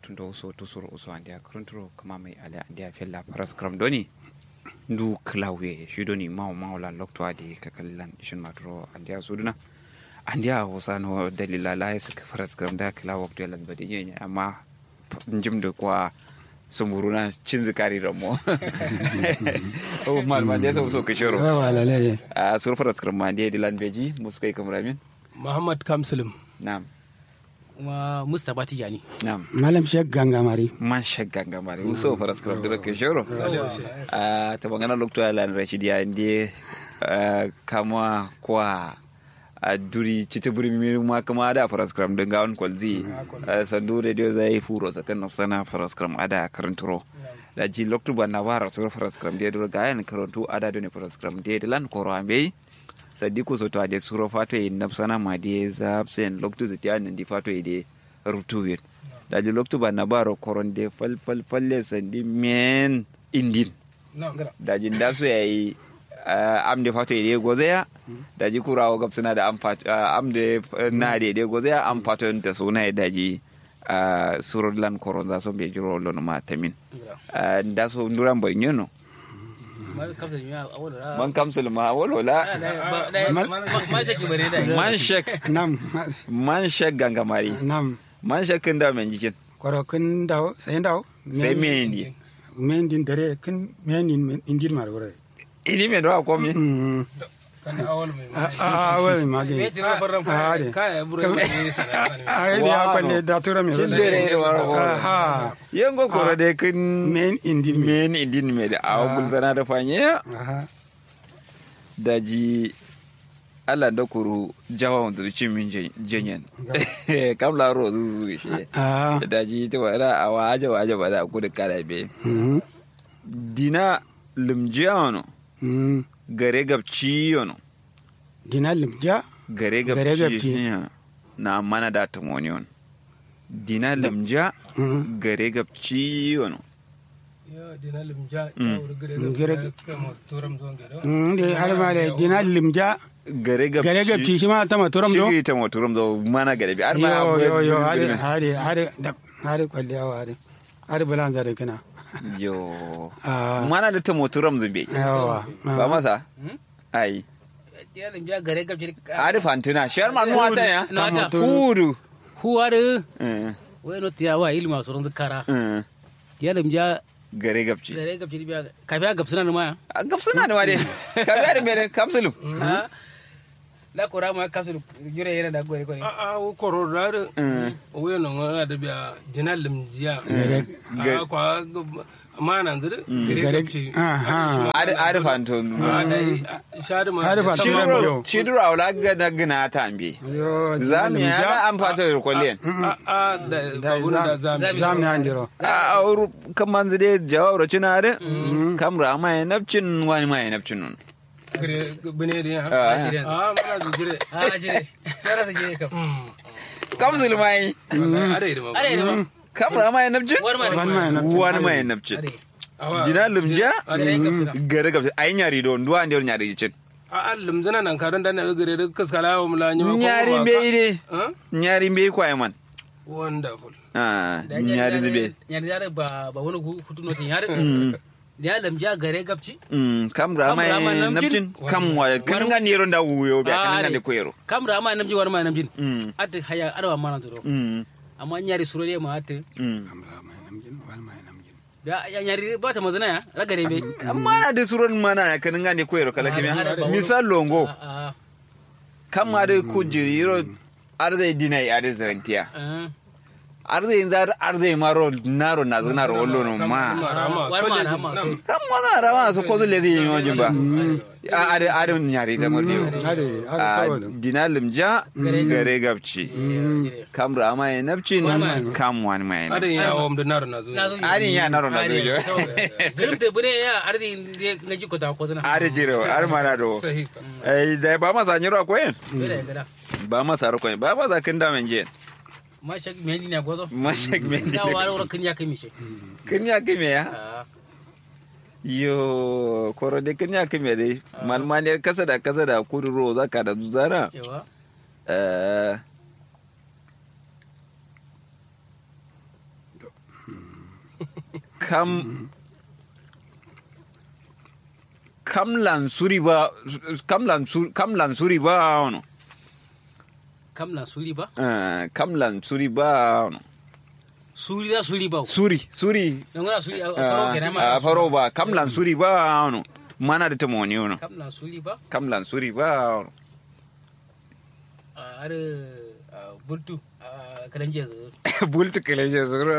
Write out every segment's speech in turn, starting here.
boktun do so to suru uso andia kruntro kama mai ale andia fella paras kram doni ndu klawe shi doni maw maw la lokto adi kakallan shin matro andia suduna andia hosano dalila la ya saka paras kram da kla wakto lan badi nyanya amma njim da kwa sumuruna cin zikari ramo o mal ma desa so kishoro wala le a sur paras kram ma dia dilan beji muskai kamramin Muhammad Kamsulum na'am kuma Mustapha Tijani. na'am malam shek gangamari man shagga gamare muso faras kram dira ke shoro a ta bangana lokto ala rashidi ya inde kama kwa a duri cita buri mi ma kama da faras kram din gawon kwalzi sandu radio zai furo sakan nafsana faras kram ada karanturo da ji lokto ba na wara so faras kram dia dura gayan karantu ada done faras kram dia lan koro ambe sadiku so to ade suro fato e nafsana ma dia zapsen lokto zati an di fato e de rutuwin daji loktu ba na baro koronde fal fal falle sandi men indin daji nda so yayi amde fato ide gozeya daji kurawo gabsina da am fato amde na de ide gozeya am fato ta suna daji surod lan koron za so be jiro lono ma tamin nda so nduran boy nyono man kamsul ma wolola Man shaki bare da. man shek nam man shek gangamari nam man shekin da men jikin koro kun daw sai daw sai me indi men din dare kun men din indin mar wore ini me do akomi mm kan awal mai a a wai mage Me tira farran a de kaya buru ne sana a de ya kwalle da tura me Shin dare ne wara ko ha yengo koro de kin men indin me men idin me da awa gulzana da fanye aha daji Allah da kuru jawa wanda ci min jenyen kam la ro zu zu shi ah da daji ta wala awa aja wa aja bada ku da kala be mm dina limjiano mm gare gabci yono dina limja gare Gare gabci gabci. yono. na mana da tamoniyon dina limja mm gare gabci yono ya dina limja Mm. ta wuri gare Gare- da kama turam zuwan gare mm de har ma de dina limja gare gabci gare gabci shi ma ta maturam do shi ta moturum zo mana gare bi har ma yo yo yo hade abu- hade hade da hade kwalle awa hade hade bulan zare kana yo ah mana da ta moturum zo be yawa ba masa ai Yalim ja gare gabci. ari fantina shar ma nuwa ta ya Na ta. fudu Huwa da Eh, wai no tiya wa ilma surun zikara. eh, Yalim ja gare gabci gare gabci biya kafiya gabsuna ma. gabsuna ne wade ka biya da mere kapsulu Ha? La kora ma kasu jure yana da gore gore. a a wo koro da da wo no ngana da biya dina limjiya a kwa ma nan zire gare Gare- gabci aha. ari ari fanto a dai shadi ma Hadi fa turam yo. shiduro shiduro awla gana gina ta ambe yo zami ya limja an fato da kwalliyan a a da babun da zami zam ne andiro a auru kan manzu dai jawabra cina da kamra ma ya nafcin wani ma ya nafcin nun gare bine da ya Ah. a mana da jire Ha jire. Kara da jire kam. kamsul ma yi are da ma Are da ma. kamra ma ya nafcin War ma da. Wani ma ya nafcin. wani ma ya nafcin Are. awa dina limja Gare gabsuna. gare gabci ayi nyari don duwa ndiyar nyari cin a allim zana nan karon da na gare da kaskala wa mula nyima ko nyari ba mbe ide ka nyari mbe kwaye man wonderful ah Da nyari mbe Nyari da ba ba wani hutu no tin yare. Yalim ja gare gabci. Mm, kam ra mai Kam ra mai namjin namjin? kam wa kan nga niro da wuyo be Ah, kan nga are. de koyero Kamra ma namji war ma namjin. mm Ati haya arwa ma nan turo. mm Amma nyari suro ne ma ati. mm Ya ya nyari ba ta mazana ya ragare be. amma na de suron mana na kan nga de koyero kala Are, are, kimi ba misal longo A kam ma de ku jiro arde dinai arde zantiya a. arde inzar arde maro naro na naro wollo no ma rama War ma soja rama so. kam mana rawa so ko le di yo jimba are are nyari da mordi hade hade a tawalo dinalim ja gare gabci kam ra mai nafcin kam wani mai ada ya awam da naro na zo Na zo. arin ya naro na dojo Zirim te bune ya ardi ngaji ko ta ko zana. are jiro are mara do sahi eh da ba masa nyiro akoyen Bere ngara. ba masa ro koyen ba masa kin da men je Ma shak me ni na gozo. mashak men Da wara wara kin ya kai mi she. kin ya kime ya Ah. yo koro de kin ya kime de malmaniyar kasa da kasa da kuduro zaka da zuzara Yawa. eh kam kam lan suri ba kam lan sur kam lan suri ba ono kam na suri ba Eh, kam lan suri ba ono suri da suri ba suri suri don gana suri a faro kenan ma a faro ba kam lan suri ba ono mana da tamoni ono kam na suri ba kam lan suri ba ono a are bultu a kadan jezu bultu kele je zuro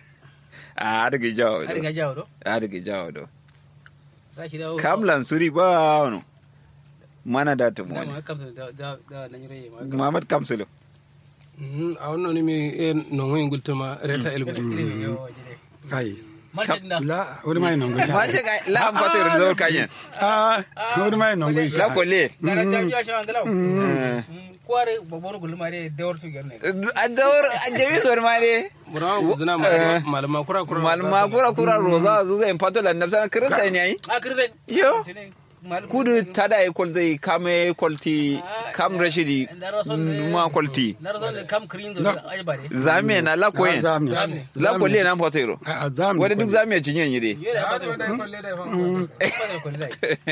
a daga jawo are ga do jawo do a daga jawo do za shi da kam lan suri ba ono mana da da tamoni ma kam da da da nan yure ma Muhammad Kamsulu Mhm, a wannan mi e non wani gultuma reta elbu ilimi yo jide kai mashin da la wani mai non gwi ma ce ga la am fata da zawar kanyen ah wani mai non gwi la kolle gara ta biya shawan galau kware babban gulma dai da wartu gerne a dawar a jami sor ma ne burawa guzina malama kura kura malma kura kura roza zu zai fato la nafsa kirista ne ai a kirzen yo kudu tada e kolti kame kolti kam rashidi ma kolti na rason kam kirin da ai bare zame na la koyen zami la kolle na fato iro a zami wanda duk zame cinyen yide yo da ba ta ko da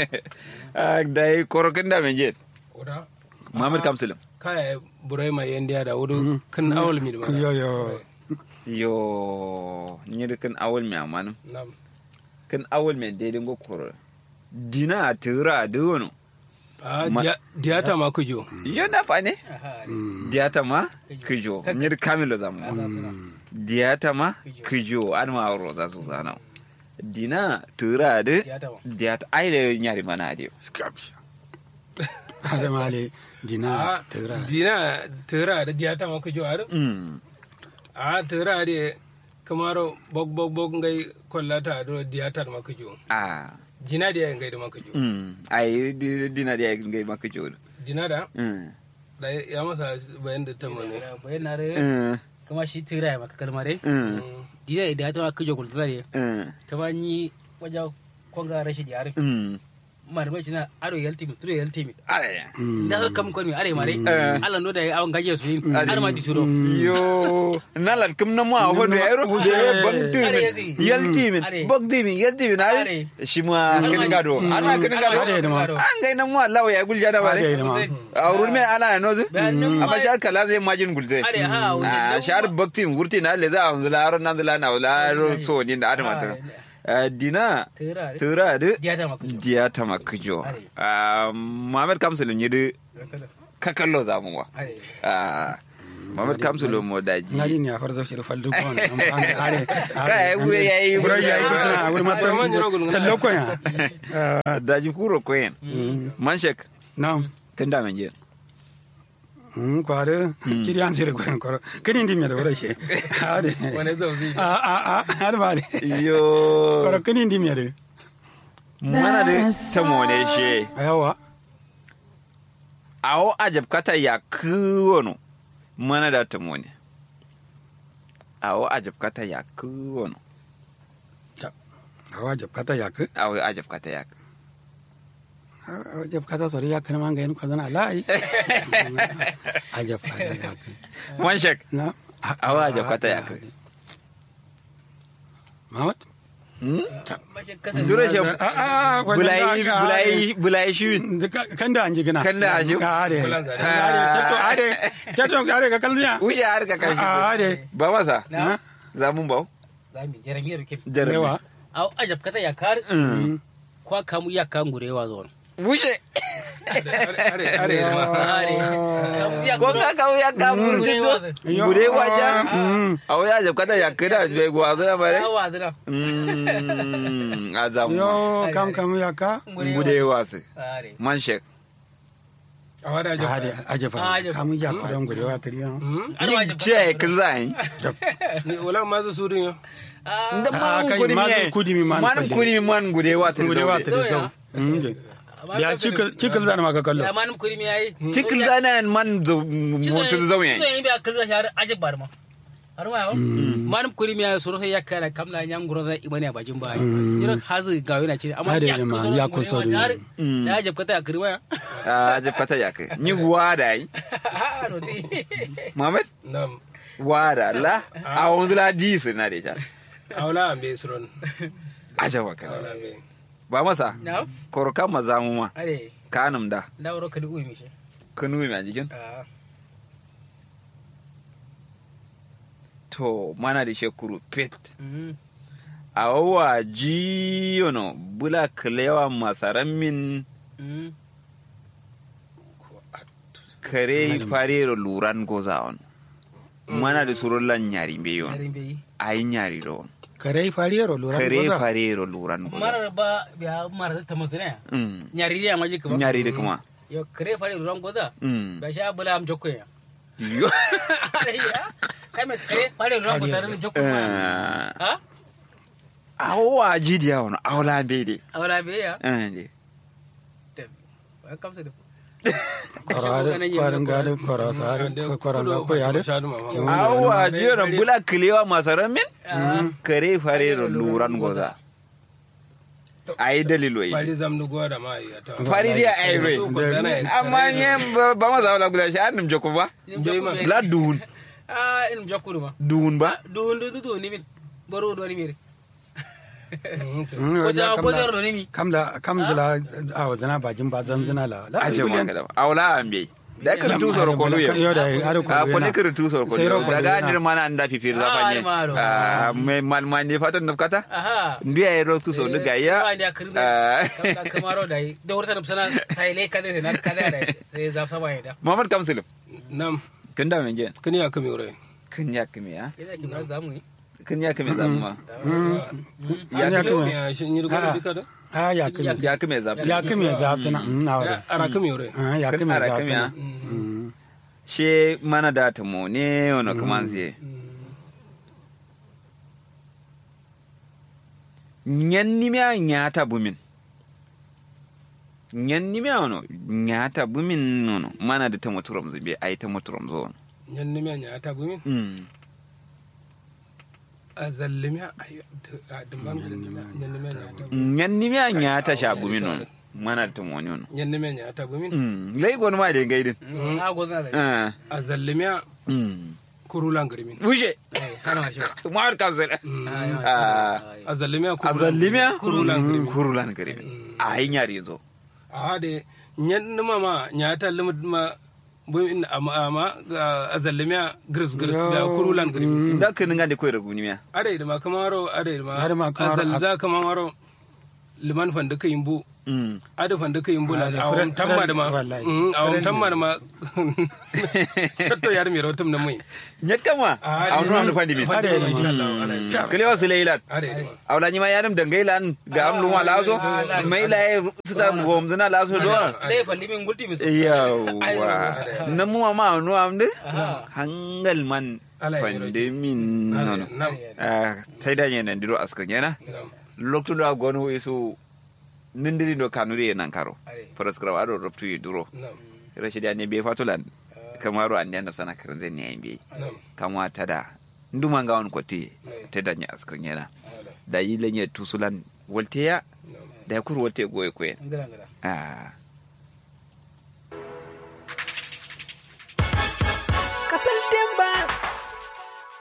a dai korokin da men jet oda Muhammad Kamsulu kaya burai mai yan diya da wudu kan awal mi da mana yo yo yo nyir kan awol me amanum nam kan awol me dai dingo koro dina tura duno a Ma- diya- diyata ma kujo yo na fa ne diata ma kijo nyir kamilo zamu diata ma kijo an ma ro za su zana dina tura de Diata ma. diata ai da nyari mana de skapsha hada male dina a tira dina tera da diyata ma kujo ar mm a tera de kamaro bog bog bog ngai kollata do diyata ma kujo ah dina da ngai da ma kujo mm ai di- dina de ngai ma kijo dina da mm da ya masa bayan da tamma ne bayan na re mm kama shi tira maka kalma dai mm dida da ta kijo kultura ne mm ta ba ni waja kwanga rashin yare mm marmai cina aro yalti mi turo yalti mi ai da har kam kon mi are mare Eh. Allah no da awon gaje su yin har ma di suro yo nalat kum na mo a hono ero je bantu Are min yasi. yalti min Are. bogdi min yalti min Are. ai shi ma kin gado ana kin Are gado da ma. an ga nan mo Allah ya gulja da Are bare da ma. a urun me ana no zu Bayan nan ma- amma shar kala zai majin gulte are ha a shar bakti min gurti na le za a zula ron nan zula na wala ro so ni da adama ta Eh, dina tira tura de dia ta maka diya ta makjo Are. Muhammad Kamsul yi de kakallo zamu wa are Ah, Muhammad Kamsul mo daji ngadi ni a farzo shi faldu ko ne are Kai, wuri yayi- wuri yayi ko tana wuri mata Ah, man jiro gulguna. tallo ko ya daji kuro koyen manshek nam kan da men je Mm, kware kiri an sire ko ko kini ndi mi da wura she ade wani zauzi a a a har ba de yo ko kini ndi mi da mana de tamone she ayawa awo ajab kata ya kuwono mana da tamone awo ajab kata ya kuwono awa jab kata yak awo ajab kata ya awa jab kata sori yak na manga en ko zana lai ajab kata yak manshek na awo ajab kata ya Mamat mace kasan dure she a a bulai bulai bulai shi kan da an ji gina Kan da an ji. are Bulan zare. are keto are keto are ka kalliya wuce har ka kashi are ba masa na zamun bau zami jeremiyar ke jarabi rewa au ajab kata ya kar Mm. kwa kamu ya kan gurewa zuwa wuce are are ma are kamu ya ko ka kawo ya ka burti gurewa to gure waja Mm. awo ya ajab kata ya kada bai gwazo ya bare yawa zira Mm, a zamu yo kam kam yaka gude wasu are manshek a wada jaka are ajafa Ajafa. kam ya ko don gurewa tariya Hmm? Ar ni wajib ce kin zai ni wala ma zu surin yo da Ah, man kai, kudi man mi kudi mi man man kudi. kudi mi man gude wasu gurewa zaude. tariya zau Mm, ya cikil cikil zan maka kallo ya manum kuri mi yayi cikil zana man mutu zau cizo yayi yin biya kirza shi har ajib bar ma har ma yawo manum kuri mi yayi soro sai ya kara kamla nyam guro da imani a bajin bayi yiro hazu ga yana ce amma Hade ya ne ma, kusa ya kusa da har Mm. da ajib kata kiri waya a ajab kata ya kai ni wada yi ha no ti Muhammad nam wada la a wanzu la di su na da ita awla ambe suron ajaba kana awla ambe ba masa na korokan maza mu ma are kanum da da wuro ka du mi shi kanu mai a jikin ah to mana da shekuru pet mm a wawa jiyono bula kilewa masaran min mm kare farero luran goza on mana da surun lan nyari be yon yarin bai ayi nyari do kare fariyaro lura kare farero luran goza mara ba biya mara ta mutune Mm. nyari ya maji kuma nyari da kuma yo kare fare duran goda Mm. ba sha bula am jokko ya yo are ya kai me kare fare duran goda ran jokko ma Eh, ha a wawa jidiya wani awla be de awra be ya Eh, de. ba kamsa da kwarin gado kwara sare kwaran ga ko yare awa jiyono bula kilewa masaran min kare farero luran goza ayi dalilo yi bari zamnu goda ma ya ta fari dia aiwe amma nye ba ma zawla gula shi annum joko ba la duun ah in jokko ma duun ba du du du ni min baro do ni mi Mm, ko wajen ja ko kamla- zero ni mi kamla kamzula a wazana bajin ba zanzana la la aje ma kada awla ambe da ka tu soro ko luye yo da aro ko a ko ne ka tu soro ko Sai ro ko daga yana. andir mana anda fi fir Ah, zafanye ni malo. a me mal man ne fatan nafkata aha ndiya ya ro tu so ndiga ya da kirin da kamaro da yi da wurta da sana sai le kade na kade da sai za fa bai da Muhammad Kamsilim nam kin da men jen kani aka mi ure kin ya kimi ya ina kin za mu ni kin ya kimi zamma ya ya kuma ya shin yi goda bika da a ya kuma ya kimi zamma ya kuma ya zaftana na wore ara ka mi ure Ah, ya Kin kuma ara ya kimi ya zaftana she mana da ta mo ne ono kamanzie ñannimea ñaata bumin ñannimea ono ñaata bumin ono mana da tamo turamzo be ay tamo turamzo on nyanni me nya ta bumin mm. a zallimi ayo a dimban nyanni me nya ta bumin ñannimea ñaata sha bumin on mana da tamo woni ono nyanni me nya ta bumin mm. lay gon ma de gaydin a go zana da ah. a zallimi mm. kurulan garmin bouge kana shi mawar kamsel Ah. a zallimi a zallimea kurulan garmin kurulan karimin a yi ñaari zo a de nyanni ma ma nya ta limit ma bumin amma amma a zallimi gris gris da kurulan garmin da ka ninga de koyra gunimiya are da ma kamaro are da ma Are ma a kamaro- zalza kamaro liman fanda ka yimbu mm. ada fanda ka yimbu Ah, na da awon friend- tamma da ma friend, wallahi. Mm, awon Friend tamma da ma chatto yar mi rotum na mai ñakkama Ah, awnu amno fandi min fadi Are, insha Allah are kelewa sileylan are da ma awla ñima yanam de ngeylan ga am luma laso mayla e sita gomduna laso do le fa limin gulti mi yawa namuma ma nu amde Aha. hangal man Ala e fande min nono nam tayda ñenen ndiro asko ñena loktuɗo a gon weso nindiri do kanuri e nankaro prescribe aɗo robtuyi duro nam rachidi ane be fatulan kamaro ande andaf sana krenzen ne mbi nam kamwa tada nduma nga on kotti teda nya asko ñena da yile ñe tusulan wolteya da kur wolte goye koyen ngara ngara ah